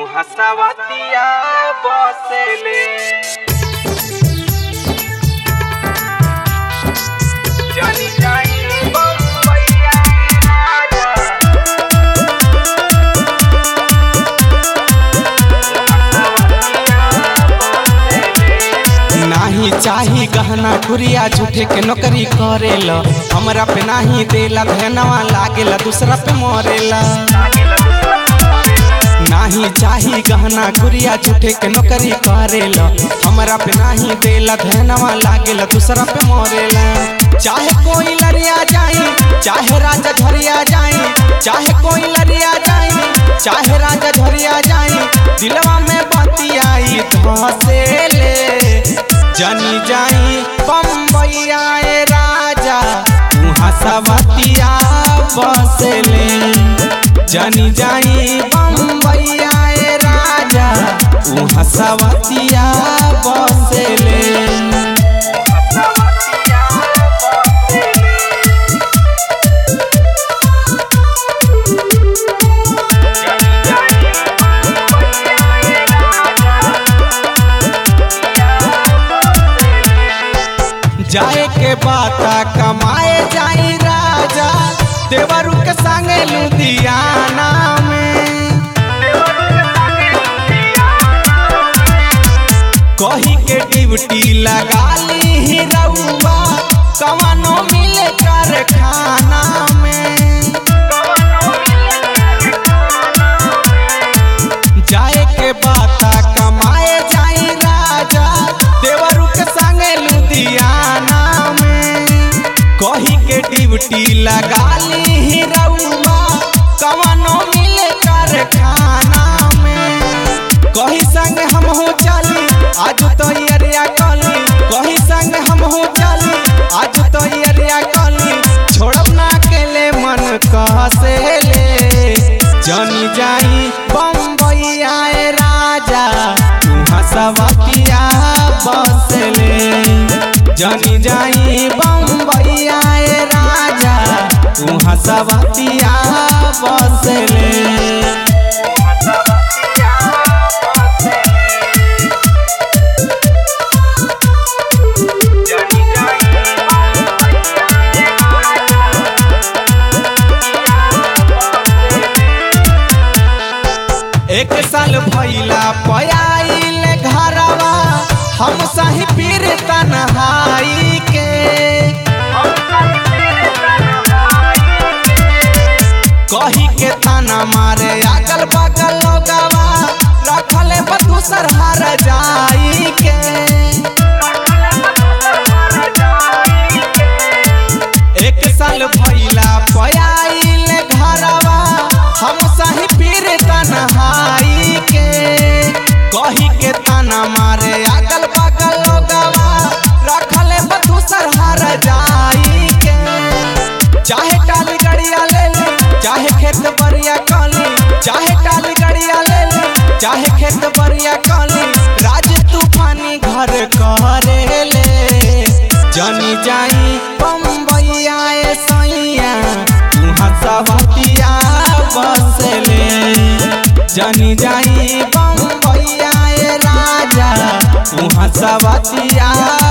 हसवतिया बसेले जानी जाई बम्बईया राजा हसवतिया बसेले नाही चाही गहना गुड़िया झूठे के नौकरी करेला हमरा पे नाही देला धनवा लागेला दूसरा पे मरेला नाही चाही गहना गुड़िया झूठे के नौकरी करेला हमरा पे नाही देला धनवा लागेला दूसरा पे मरेला चाहे कोई लड़िया जाई चाहे राजा झरिया जाई चाहे कोई लड़िया जाई चाहे राजा झरिया जाई दिलवा में बतियाई धसेले जनी जाई बम्बैया ए राजा उहाँ सवतिया बसले जनी जाई बम्बैया ए राजा उहाँ सवतिया बसले हसवतिया बसेले जानी जाई बम्बईया राजा जाए के बाता कमाए जाई राजा देवरू के संगे लुधियाना में कही के ड्यूटी लगा ली ही रउआ कवनो मिले कारखाना में जाए के बाता कमाए जाई राजा देवरू के संगे लुधियाना में कही के ड्यूटी लगा ली ही रउआ कवनो मिले कारखाना में कही संग हम हो चली आज तो अरिया कली कही संग हम हो चली आज तो अरिया कली छोड़ब ना अकेले मन कहसेले जनी जाई बम्बई आए राजा तुहाँ सवतिया बसले जनी जाई बम्बई आए राजा तुहाँ सवतिया बसले हसवतिया बसेले जानी जाई बम्बईया एक साल भैला पयाइल घरवा हम सही पीर तनहाई के कही के ताना मारे अगल बगल लोगवा रखले बदूसर हर जाई के एक साल भैला पयाइल घरवा हम सही पीर तनहाई के कही के ताना मारे अगल बगल लोगवा रखले बदूसर हर जाई के चाहे टाली गड़िया ले ली चाहे खेत बरिया कली चाहे टाली गड़िया ले ली चाहे खेत बरिया कली राज तूफानी घर करे ले जनी जाई बम्बई आए सैया तुहाँ सवतिया बसले जनी जाई बम्बई आए राजा तुहाँ सवतिया